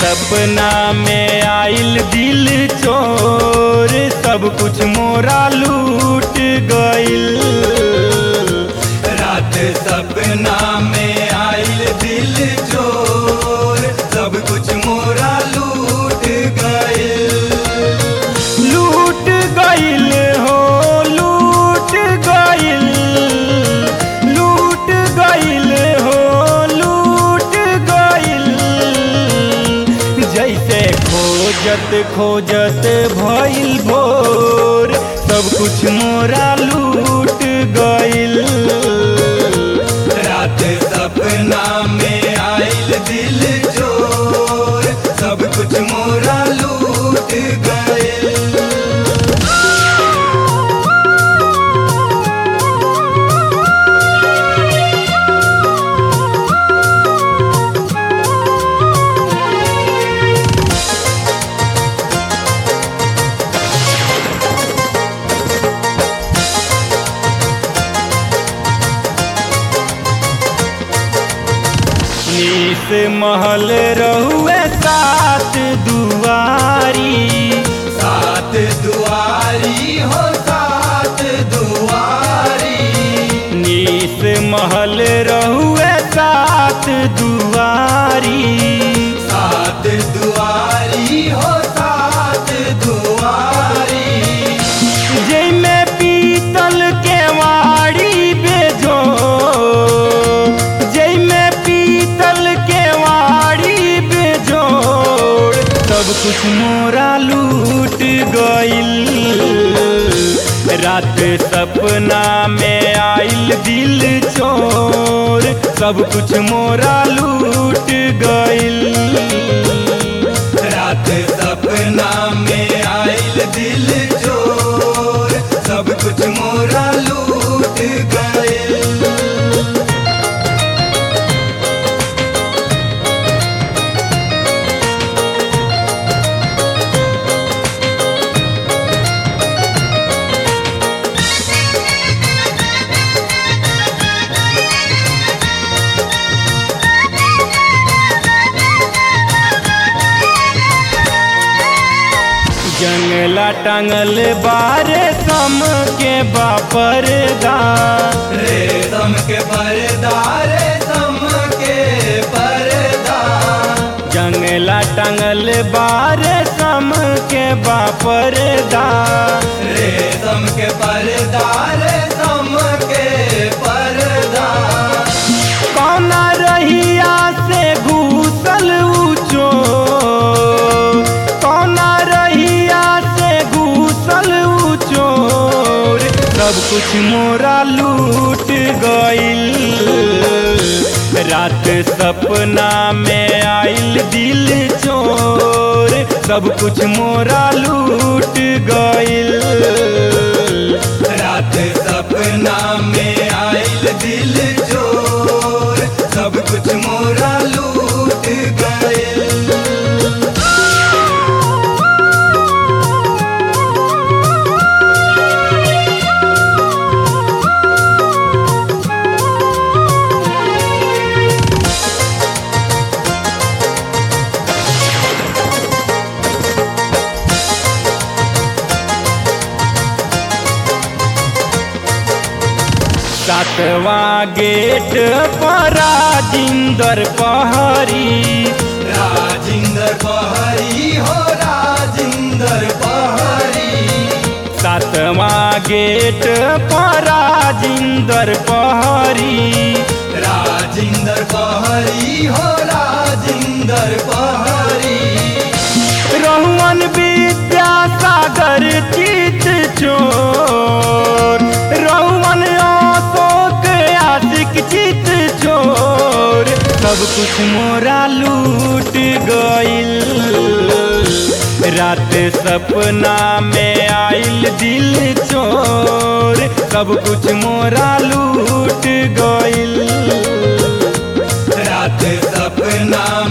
सपना में आइल दिल चोर सब कुछ मोरा लूट गइल रात सपना में आइल दिल चोर सब कुछ मोरा लूट गए लूट गइल हो लूट गइल लूट गइल हो लूट गइल जैसे खोजत खोजत भइल भोर सब कुछ मोरा लूट गइल रात सपना में आइल दिल चोर सब कुछ मोरा लूट गए नीस महल रहुए सात दुआरी सात दुआरी हो सात दुआरी नीस महल रहुए सात दुआरी सात दुआरी हो सात दुआरी जैमे पीतल के वाड़ी बेजो जैमे पीतल के वाड़ी बेजोड़ सब कुछ मोरा लूट गइल रात सपना में आइल दिल चोर सब कुछ मोरा लूट गइल रात सपना में आइल दिल चोर सब कुछ मोरा लूट गए जंगला टांगल बारे सम के बापरदा रेशम के पर्दा रेशम के पर्दा जंगला टांगल बारे सम के बापरदा रेशम के पर्दा रेशम के पर्दा कौना रहिया से घूसल ऊंचो कौना रहिया से घूसल ऊंचोर सब कुछ मोरा लूट गइल रात सपना में आइल दिल चोर सब कुछ मोरा लूट गइल रात सपना में आइल दिल चोर सब कुछ मोरा लूट गए सातवां गेट पर राजिंदर पहरी राजिंदर पहरी हो राजिंदर पहरी सातवां गेट पर राजिंदर पहरी राजिंदर पहरी हो राजिंदर पहरी रहुअन विद्यासागर चित चोर रहुअन अशोक आशिक चित चोर सब कुछ मोरा लूट गइल रात सपना में आइल दिल चोर सब कुछ मोरा लूट गइल रात सपना